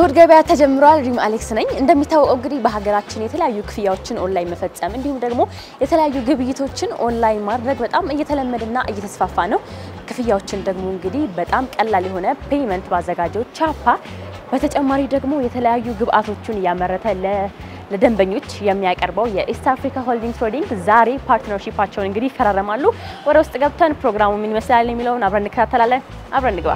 እሁድ ገበያ ተጀምሯል። ሪም አሌክስ ነኝ። እንደሚታወቀው እንግዲህ በሀገራችን የተለያዩ ክፍያዎችን ኦንላይን መፈጸም እንዲሁም ደግሞ የተለያዩ ግብይቶችን ኦንላይን ማድረግ በጣም እየተለመደና እየተስፋፋ ነው። ክፍያዎችን ደግሞ እንግዲህ በጣም ቀላል የሆነ ፔይመንት ባዘጋጀው ቻፓ በተጨማሪ ደግሞ የተለያዩ ግብአቶችን እያመረተ ለደንበኞች የሚያቀርበው የኢስት አፍሪካ ሆልዲንግ ትሬዲንግ ዛሬ ፓርትነርሺፓቸውን እንግዲህ ይፈራረማሉ። ወደ ውስጥ ገብተን ፕሮግራሙ ምን ይመስላል የሚለውን አብረን እንከታተላለን። አብረን እንግባ።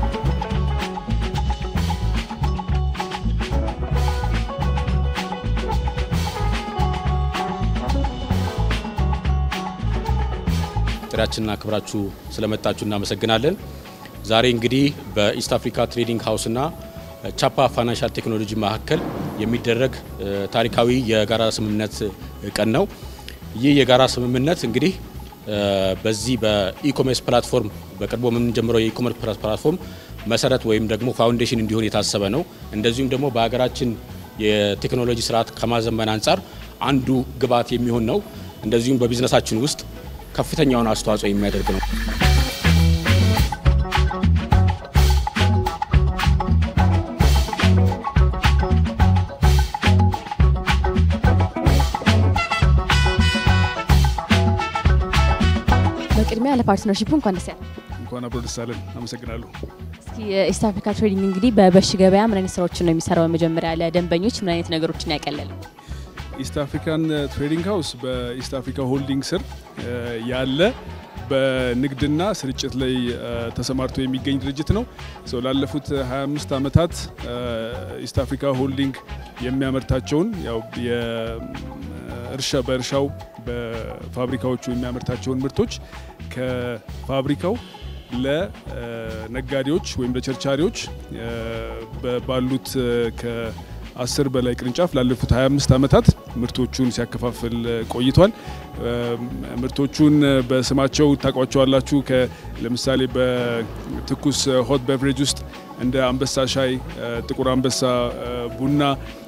ጥሪያችንና ክብራችሁ ስለመጣችሁ እናመሰግናለን። ዛሬ እንግዲህ በኢስት አፍሪካ ትሬዲንግ ሀውስና ቻፓ ፋይናንሻል ቴክኖሎጂ መካከል የሚደረግ ታሪካዊ የጋራ ስምምነት ቀን ነው። ይህ የጋራ ስምምነት እንግዲህ በዚህ በኢኮሜርስ ፕላትፎርም በቅርቡ የምንጀምረው የኢኮሜርስ ፕላትፎርም መሰረት ወይም ደግሞ ፋውንዴሽን እንዲሆን የታሰበ ነው። እንደዚሁም ደግሞ በሀገራችን የቴክኖሎጂ ስርዓት ከማዘመን አንጻር አንዱ ግብዓት የሚሆን ነው። እንደዚሁም በቢዝነሳችን ውስጥ ከፍተኛውን አስተዋጽኦ የሚያደርግ ነው። በቅድሚያ ለፓርትነርሺፑ እንኳን ደስ ያለ እንኳን አብሮ ደስ አለን። አመሰግናለሁ። እስኪ የኢስት አፍሪካ ትሬዲንግ እንግዲህ በበሽ ገበያ ምን አይነት ስራዎችን ነው የሚሰራው? በመጀመሪያ ለደንበኞች ምን አይነት ነገሮችን ያቀለል? ኢስት አፍሪካን ትሬዲንግ ሀውስ በኢስት አፍሪካ ሆልዲንግ ስር ያለ በንግድና ስርጭት ላይ ተሰማርቶ የሚገኝ ድርጅት ነው። ላለፉት 25 ዓመታት ኢስት አፍሪካ ሆልዲንግ የሚያመርታቸውን ያው እርሻ በእርሻው በፋብሪካዎቹ የሚያመርታቸውን ምርቶች ከፋብሪካው ለነጋዴዎች ወይም ለቸርቻሪዎች ባሉት ከአስር በላይ ቅርንጫፍ ላለፉት 25 ዓመታት ምርቶቹን ሲያከፋፍል ቆይቷል። ምርቶቹን በስማቸው ታውቋቸዋላችሁ። ለምሳሌ በትኩስ ሆት ቤቨሬጅ ውስጥ እንደ አንበሳ ሻይ፣ ጥቁር አንበሳ ቡና፣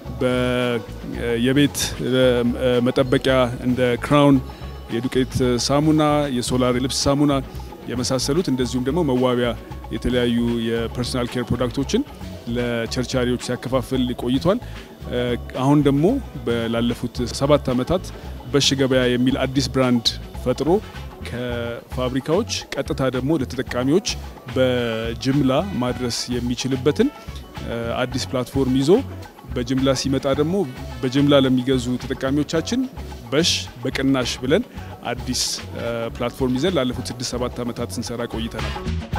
የቤት መጠበቂያ እንደ ክራውን የዱቄት ሳሙና፣ የሶላር የልብስ ሳሙና የመሳሰሉት እንደዚሁም ደግሞ መዋቢያ የተለያዩ የፐርሶናል ኬር ፕሮዳክቶችን ለቸርቻሪዎች ሲያከፋፍል ቆይቷል። አሁን ደግሞ ላለፉት ሰባት ዓመታት በሽ ገበያ የሚል አዲስ ብራንድ ፈጥሮ ከፋብሪካዎች ቀጥታ ደግሞ ለተጠቃሚዎች በጅምላ ማድረስ የሚችልበትን አዲስ ፕላትፎርም ይዞ በጅምላ ሲመጣ ደግሞ በጅምላ ለሚገዙ ተጠቃሚዎቻችን በሽ በቅናሽ ብለን አዲስ ፕላትፎርም ይዘን ላለፉት ስድስት ሰባት ዓመታት ስንሰራ ቆይተናል።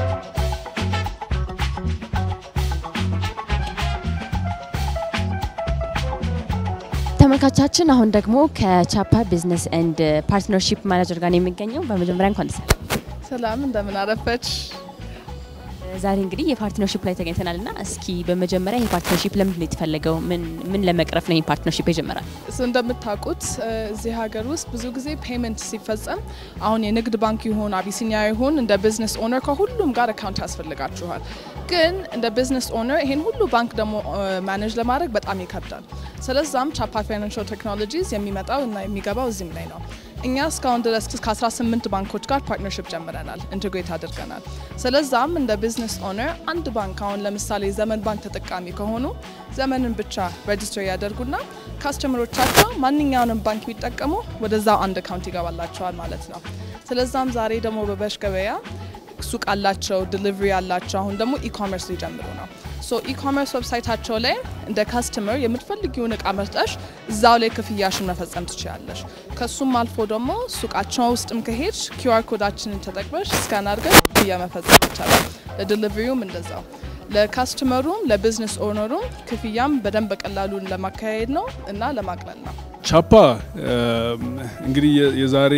ተመልካቻችን አሁን ደግሞ ከቻፓ ቢዝነስ ኤንድ ፓርትነርሺፕ ማናጀር ጋር ነው የሚገኘው። በመጀመሪያ እንኳን ደስ ሰላም፣ እንደምን አረፈች። ዛሬ እንግዲህ የፓርትነርሺፕ ላይ ተገኝተናል እና እስኪ በመጀመሪያ ይህ ፓርትነርሺፕ ለምንድን ነው የተፈለገው? ምን ለመቅረፍ ነው ይህ ፓርትነርሺፕ የጀመራል? እሱ እንደምታውቁት እዚህ ሀገር ውስጥ ብዙ ጊዜ ፔመንት ሲፈጸም አሁን የንግድ ባንክ ይሁን አቢሲኒያ ይሁን እንደ ቢዝነስ ኦነር ከሁሉም ጋር አካውንት ያስፈልጋችኋል። ግን እንደ ቢዝነስ ኦነር ይሄን ሁሉ ባንክ ደግሞ ማኔጅ ለማድረግ በጣም ይከብዳል። ስለዛም ቻፓ ፋይናንሻል ቴክኖሎጂስ የሚመጣው እና የሚገባው እዚህም ላይ ነው። እኛ እስካሁን ድረስ ከ18 ባንኮች ጋር ፓርትነርሽፕ ጀምረናል፣ ኢንቴግሬት አድርገናል። ስለዛም እንደ ቢዝነስ ኦነር አንድ ባንክ አሁን ለምሳሌ ዘመን ባንክ ተጠቃሚ ከሆኑ ዘመንን ብቻ ሬጅስተር ያደርጉና ካስተመሮቻቸው ማንኛውንም ባንክ ቢጠቀሙ ወደዛው አንድ አካውንት ይገባላቸዋል ማለት ነው። ስለዛም ዛሬ ደግሞ በበሽ ገበያ ሱቅ አላቸው፣ ዲሊቨሪ አላቸው። አሁን ደግሞ ኢኮመርስ ሊጀምሩ ነው። ሶ ኢኮመርስ ዌብሳይታቸው ላይ እንደ ካስተመር የምትፈልጊውን እቃ መርጠሽ እዛው ላይ ክፍያሽን መፈጸም ትችላለሽ። ከሱም አልፎ ደግሞ ሱቃቸው ውስጥም ከሄድሽ ኪውአር ኮዳችንን ተጠቅመሽ ስካን አድርገሽ ክፍያ መፈጸም ይቻላል። ለዲሊቨሪውም እንደዛው ለካስተመሩም ለቢዝነስ ኦነሩም ክፍያም በደንብ በቀላሉን ለማካሄድ ነው እና ለማቅለል ነው። ቻፓ እንግዲህ የዛሬ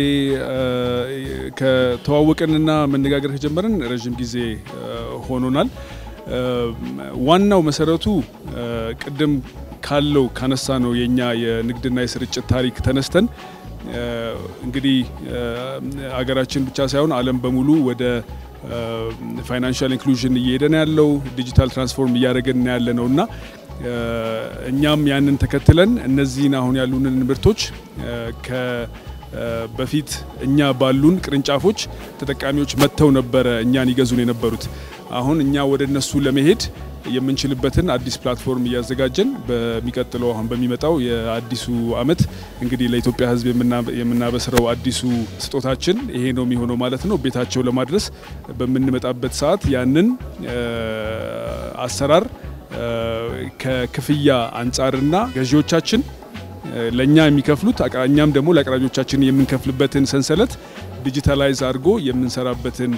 ከተዋወቅንና መነጋገር ከጀመርን ረዥም ጊዜ ሆኖናል። ዋናው መሰረቱ ቅድም ካለው ካነሳ ነው የኛ የንግድና የስርጭት ታሪክ ተነስተን እንግዲህ አገራችን ብቻ ሳይሆን ዓለም በሙሉ ወደ ፋይናንሻል ኢንክሉዥን እየሄደ ነው ያለው። ዲጂታል ትራንስፎርም እያደረገን ያለ ነው እና እኛም ያንን ተከትለን እነዚህን አሁን ያሉንን ምርቶች በፊት እኛ ባሉን ቅርንጫፎች ተጠቃሚዎች መጥተው ነበረ እኛን ይገዙን የነበሩት። አሁን እኛ ወደ እነሱ ለመሄድ የምንችልበትን አዲስ ፕላትፎርም እያዘጋጀን በሚቀጥለው አሁን በሚመጣው የአዲሱ አመት እንግዲህ ለኢትዮጵያ ሕዝብ የምናበስረው አዲሱ ስጦታችን ይሄ ነው የሚሆነው ማለት ነው። ቤታቸው ለማድረስ በምንመጣበት ሰዓት ያንን አሰራር ከክፍያ አንጻርና ገዢዎቻችን ለእኛ የሚከፍሉት እኛም ደግሞ ለአቅራቢዎቻችን የምንከፍልበትን ሰንሰለት ዲጂታላይዝ አድርጎ የምንሰራበትን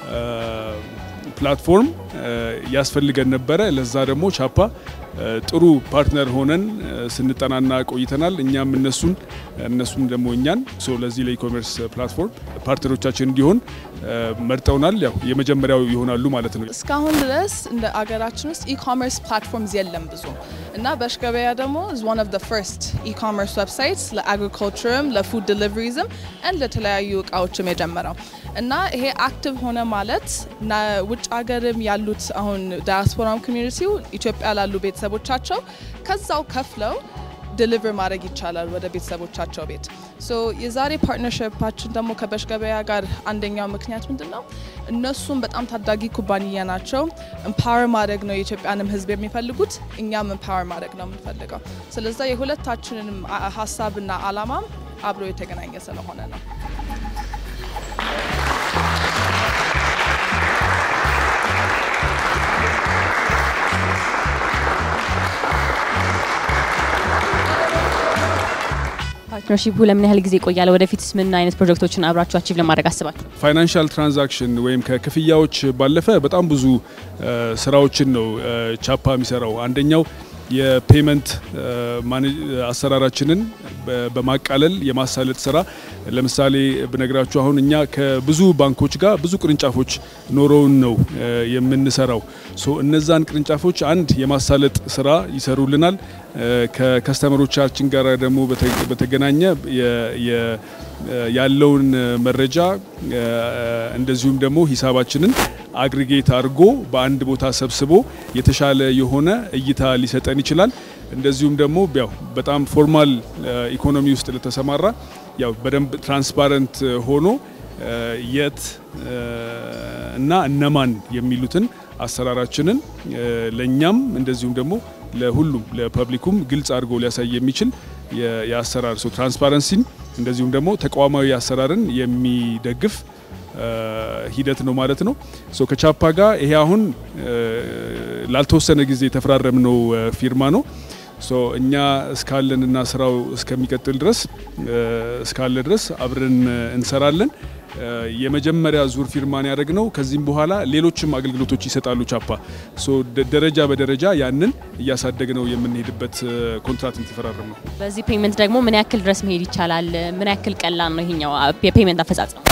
ፕላትፎርም ያስፈልገን ነበረ። ለዛ ደግሞ ቻፓ ጥሩ ፓርትነር ሆነን ስንጠናና ቆይተናል። እኛም እነሱን እነሱም ደግሞ እኛን ለዚህ ለኢኮሜርስ ፕላትፎርም ፓርትነሮቻችን እንዲሆን መርጠውናል። ያው የመጀመሪያው ይሆናሉ ማለት ነው። እስካሁን ድረስ እንደ አገራችን ውስጥ ኢኮሜርስ ፕላትፎርምስ የለም ብዙ እና በሽ ገበያ ደግሞ is one of the first ኢኮሜርስ ዌብሳይትስ ለአግሪካልቸርም ለፉድ ዲሊቨሪዝም and ለተለያዩ እቃዎችም የጀመረው እና ይሄ አክቲቭ ሆነ ማለት ውጭ ሀገርም ያሉት አሁን ዳያስፖራም ኮሚዩኒቲው ኢትዮጵያ ላሉ ቤተሰቦቻቸው ከዛው ከፍለው ዲሊቨር ማድረግ ይቻላል ወደ ቤተሰቦቻቸው ቤት። ሶ የዛሬ ፓርትነርሽፓችን ደግሞ ከበሽ ገበያ ጋር አንደኛው ምክንያት ምንድን ነው? እነሱም በጣም ታዳጊ ኩባንያ ናቸው። ኤምፓወር ማድረግ ነው የኢትዮጵያንም ሕዝብ የሚፈልጉት፣ እኛም ኤምፓወር ማድረግ ነው የምንፈልገው። ስለዛ የሁለታችንንም ሀሳብና አላማም አብሮ የተገናኘ ስለሆነ ነው። ፓርትነርሺፑ ለምን ያህል ጊዜ ይቆያል? ወደፊትስ ምን አይነት ፕሮጀክቶችን አብራችሁ አቺቭ ለማድረግ አስባችሁ? ፋይናንሻል ትራንዛክሽን ወይም ከክፍያዎች ባለፈ በጣም ብዙ ስራዎችን ነው ቻፓ የሚሰራው። አንደኛው የፔመንት አሰራራችንን በማቃለል የማሳለጥ ስራ ለምሳሌ ብነግራችሁ አሁን እኛ ከብዙ ባንኮች ጋር ብዙ ቅርንጫፎች ኖረውን ነው የምንሰራው። ሶ እነዛን ቅርንጫፎች አንድ የማሳለጥ ስራ ይሰሩልናል። ከከስተመሮቻችን ጋር ደግሞ በተገናኘ ያለውን መረጃ እንደዚሁም ደግሞ ሂሳባችንን አግሪጌት አድርጎ በአንድ ቦታ ሰብስቦ የተሻለ የሆነ እይታ ሊሰጠን ይችላል። እንደዚሁም ደግሞ ያው በጣም ፎርማል ኢኮኖሚ ውስጥ ለተሰማራ ያው በደንብ ትራንስፓረንት ሆኖ የት እና እነማን የሚሉትን አሰራራችንን ለእኛም እንደዚሁም ደግሞ ለሁሉም ለፐብሊኩም ግልጽ አድርጎ ሊያሳይ የሚችል የአሰራር ሰው ትራንስፓረንሲን እንደዚሁም ደግሞ ተቋማዊ አሰራርን የሚደግፍ ሂደት ነው ማለት ነው። ሶ ከቻፓ ጋር ይሄ አሁን ላልተወሰነ ጊዜ የተፈራረምነው ፊርማ ነው። ሶ እኛ እስካለንና ስራው እስከሚቀጥል ድረስ እስካለ ድረስ አብረን እንሰራለን። የመጀመሪያ ዙር ፊርማን ያደረግ ነው። ከዚህም በኋላ ሌሎችም አገልግሎቶች ይሰጣሉ ቻፓ። ሶ ደረጃ በደረጃ ያንን እያሳደግ ነው የምንሄድበት ኮንትራት የተፈራረም ነው። በዚህ ፔመንት ደግሞ ምን ያክል ድረስ መሄድ ይቻላል? ምን ያክል ቀላል ነው ይሄኛው የፔመንት አፈጻጸም?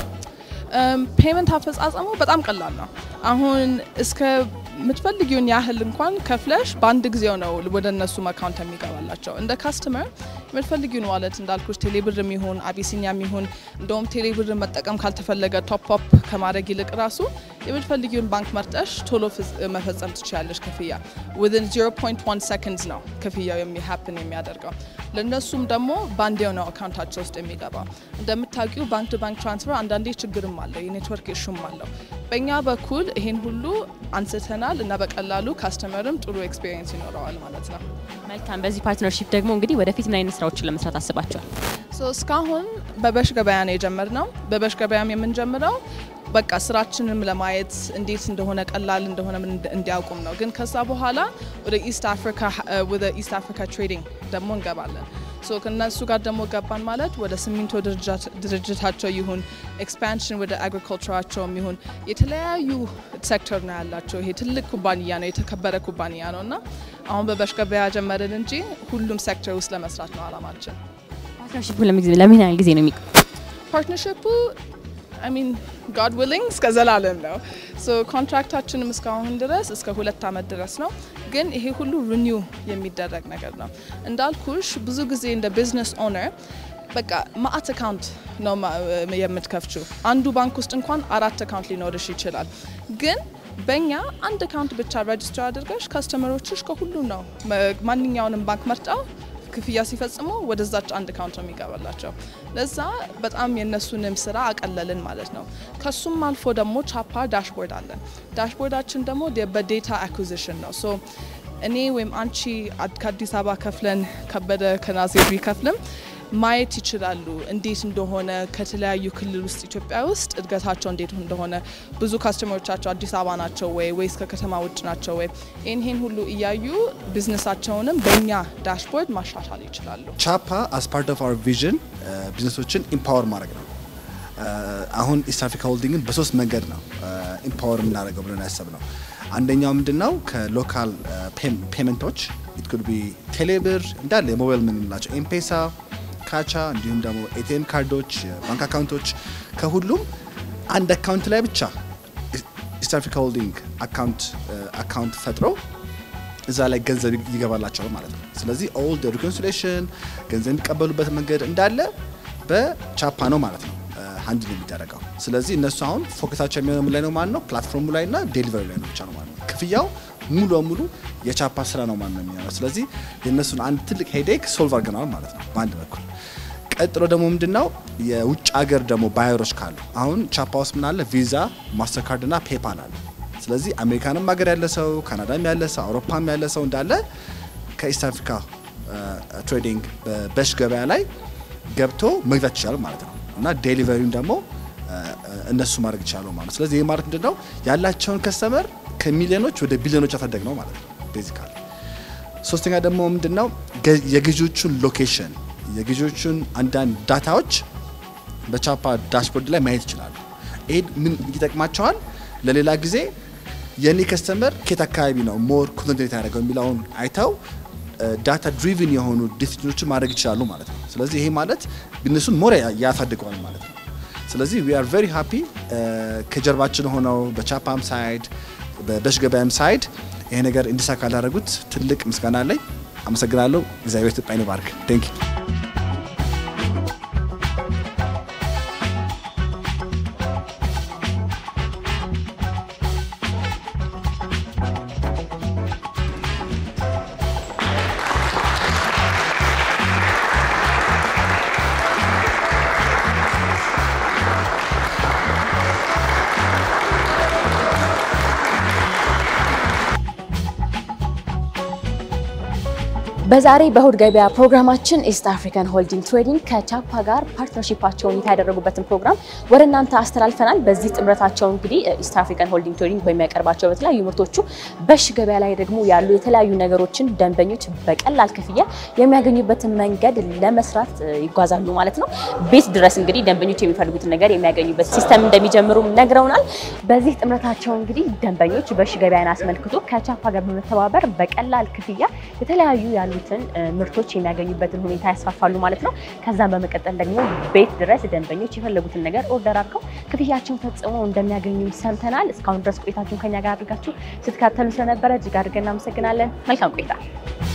ፔመንት አፈጻጸሙ በጣም ቀላል ነው። አሁን እስከ የምትፈልጊውን ያህል እንኳን ከፍለሽ በአንድ ጊዜው ነው ወደ እነሱም አካውንት የሚገባላቸው። እንደ ካስተመር የምትፈልጊውን ዋለት እንዳልኩሽ ቴሌብር የሚሆን አቢሲኒያ የሚሆን እንደውም ቴሌብር መጠቀም ካልተፈለገ ቶፕ አፕ ከማድረግ ይልቅ ራሱ የምትፈልጊውን ባንክ መርጠሽ ቶሎ መፈጸም ትችላለሽ። ክፍያ ዊዝን 0.1 ሰከንድስ ነው ክፍያው የሚሀፕን የሚያደርገው። ለእነሱም ደግሞ ባንዴው ነው አካውንታቸው ውስጥ የሚገባው። እንደምታውቂው ባንክ ቱ ባንክ ትራንስፈር አንዳንዴ ችግርም አለው፣ የኔትወርክ ኢሹም አለው። በእኛ በኩል ይሄን ሁሉ አንስተናል እና በቀላሉ ካስተመርም ጥሩ ኤክስፔሪየንስ ይኖረዋል ማለት ነው። መልካም። በዚህ ፓርትነርሺፕ ደግሞ እንግዲህ ወደፊት ምን አይነት ስራዎችን ለመስራት አስባቸዋል? እስካሁን በበሽ ገበያ ነው የጀመርነው። በበሽ ገበያም የምንጀምረው በቃ ስራችንም ለማየት እንዴት እንደሆነ ቀላል እንደሆነ እንዲያውቁም ነው። ግን ከዛ በኋላ ወደ ኢስት አፍሪካ ወደ ኢስት አፍሪካ ትሬዲንግ ደግሞ እንገባለን። ሶ ከነሱ ጋር ደግሞ ገባን ማለት ወደ ሲሚንቶ ድርጅታቸው ይሁን ኤክስፓንሽን ወደ አግሪካልቸራቸውም ይሁን የተለያዩ ሴክተር ነው ያላቸው። ይሄ ትልቅ ኩባንያ ነው፣ የተከበረ ኩባንያ ነው እና አሁን በበሽ ገበያ ጀመርን እንጂ ሁሉም ሴክተር ውስጥ ለመስራት ነው አላማችን። ፓርትነርሺፑ ለምን ያህል ጊዜ ነው የሚቆ ፓርትነርሽፑ አይ ሚን ጋድ ዊሊንግ እስከ ዘላለም ነው። ሶ ኮንትራክታችንም እስካሁን ድረስ እስከ ሁለት ዓመት ድረስ ነው። ግን ይሄ ሁሉ ሪኒው የሚደረግ ነገር ነው። እንዳልኩሽ ብዙ ጊዜ እንደ ቢዝነስ ኦነር በቃ ማአት አካውንት ነው የምትከፍችው። አንዱ ባንክ ውስጥ እንኳን አራት አካውንት ሊኖርሽ ይችላል። ግን በእኛ አንድ አካውንት ብቻ ሬጅስተር አድርገሽ ካስተመሮችሽ ከሁሉ ነው ማንኛውንም ባንክ መርጠው ክፍያ ሲፈጽሙ ወደዛች አንድ አካውንት ነው የሚገባላቸው። ለዛ በጣም የእነሱንም ስራ አቀለልን ማለት ነው። ከሱም አልፎ ደግሞ ቻፓ ዳሽቦርድ አለን። ዳሽቦርዳችን ደግሞ በዴታ አኩዚሽን ነው። ሶ እኔ ወይም አንቺ ከአዲስ አበባ ከፍለን ከበደ ከናዝሬት ቢከፍልም ማየት ይችላሉ እንዴት እንደሆነ ከተለያዩ ክልል ውስጥ ኢትዮጵያ ውስጥ እድገታቸው እንዴት እንደሆነ ብዙ ካስተመሮቻቸው አዲስ አበባ ናቸው ወይ ወይስ ከከተማ ውጭ ናቸው ወይ ይህን ይህን ሁሉ እያዩ ቢዝነሳቸውንም በእኛ ዳሽቦርድ ማሻሻል ይችላሉ። ቻፓ አስ ፓርት ኦፍ አወር ቪዥን ቢዝነሶችን ኢምፓወር ማድረግ ነው። አሁን ኢስት አፍሪካ ሆልዲንግን በሶስት መንገድ ነው ኢምፓወር የምናደርገው ብለን ያሰብ ነው። አንደኛው ምንድን ነው ከሎካል ፔመንቶች ኢት ኩድ ቢ ቴሌብር እንዳለ የሞባይል የምንላቸው ኤምፔሳ ካቻ እንዲሁም ደግሞ ኤቲኤም ካርዶች፣ ባንክ አካውንቶች ከሁሉም አንድ አካውንት ላይ ብቻ ኢስት አፍሪካ ሆልዲንግ አካውንት ፈጥሮ እዛ ላይ ገንዘብ ይገባላቸዋል ማለት ነው። ስለዚህ ኦል ሪኮንሲሌሽን ገንዘብ የሚቀበሉበት መንገድ እንዳለ በቻፓ ነው ማለት ነው ሀንድል የሚደረገው። ስለዚህ እነሱ አሁን ፎከሳቸው የሚሆነው ምን ላይ ነው ማለት ነው? ፕላትፎርሙ ላይ እና ዴሊቨሪ ላይ ነው ብቻ ነው ማለት ነው። ክፍያው ሙሉ በሙሉ የቻፓ ስራ ነው ማለት ነው የሚሆነው። ስለዚህ የእነሱን አንድ ትልቅ ሄዴክ ሶልቭ አድርገናል ማለት ነው በአንድ በኩል። ቀጥሎ ደግሞ ምንድነው የውጭ ሀገር ደግሞ ባየሮች ካሉ አሁን ቻፓ ውስጥ ምን አለ? ቪዛ፣ ማስተርካርድ እና ፔፓል አለ። ስለዚህ አሜሪካንም ሀገር ያለ ሰው፣ ካናዳም ያለ ሰው፣ አውሮፓም ያለ ሰው እንዳለ ከኢስት አፍሪካ ትሬዲንግ በበሽ ገበያ ላይ ገብቶ መግዛት ይችላል ማለት ነው እና ዴሊቨሪውን ደግሞ እነሱ ማድረግ ይችላሉ ማለት ነው። ስለዚህ ይህ ማለት ምንድነው ያላቸውን ከስተመር ከሚሊዮኖች ወደ ቢሊዮኖች ያሳደግ ነው ማለት ነው ቤዚካሊ። ሶስተኛ ደግሞ ምንድነው የግዢዎቹን ሎኬሽን የግዢዎቹን አንዳንድ ዳታዎች በቻፓ ዳሽቦርድ ላይ ማየት ይችላሉ። ይህ ምን ይጠቅማቸዋል? ለሌላ ጊዜ የኔ ከስተመር ኬት አካባቢ ነው ሞር ኮንሰንትሬት ያደረገው የሚለውን አይተው ዳታ ድሪቭን የሆኑ ዲሲዥኖችን ማድረግ ይችላሉ ማለት ነው። ስለዚህ ይሄ ማለት እነሱን ሞር ያሳድገዋል ማለት ነው። ስለዚህ ዊ አር ቬሪ ሃፒ ከጀርባችን ሆነው በቻፓም ሳይድ በበሽ ገበያም ሳይድ ይሄ ነገር እንዲሳካ ላደረጉት ትልቅ ምስጋና አለኝ። አመሰግናለሁ። እግዚአብሔር ኢትዮጵያን ይባርክ። ቴንክ ዩ በዛሬ በእሁድ ገበያ ፕሮግራማችን ኢስት አፍሪካን ሆልዲንግ ትሬዲንግ ከቻፓ ጋር ፓርትነርሺፓቸውን ይፋ ያደረጉበትን ፕሮግራም ወደ እናንተ አስተላልፈናል። በዚህ ጥምረታቸው እንግዲህ ኢስት አፍሪካን ሆልዲንግ ትሬዲንግ በሚያቀርባቸው በተለያዩ ምርቶቹ በሽ ገበያ ላይ ደግሞ ያሉ የተለያዩ ነገሮችን ደንበኞች በቀላል ክፍያ የሚያገኙበትን መንገድ ለመስራት ይጓዛሉ ማለት ነው። ቤት ድረስ እንግዲህ ደንበኞች የሚፈልጉትን ነገር የሚያገኙበት ሲስተም እንደሚጀምሩ ነግረውናል። በዚህ ጥምረታቸው እንግዲህ ደንበኞች በሽ ገበያን አስመልክቶ ከቻፓ ጋር በመተባበር በቀላል ክፍያ የተለያዩ ያሉትን ምርቶች የሚያገኙበትን ሁኔታ ያስፋፋሉ ማለት ነው። ከዛም በመቀጠል ደግሞ ቤት ድረስ ደንበኞች የፈለጉትን ነገር ኦርደር አድርገው ክፍያቸውን ፈጽመው እንደሚያገኙ ሰምተናል። እስካሁን ድረስ ቆይታችሁን ከኛ ጋር አድርጋችሁ ስትከታተሉ ስለነበረ እጅግ አድርገን እናመሰግናለን። መልካም ቆይታ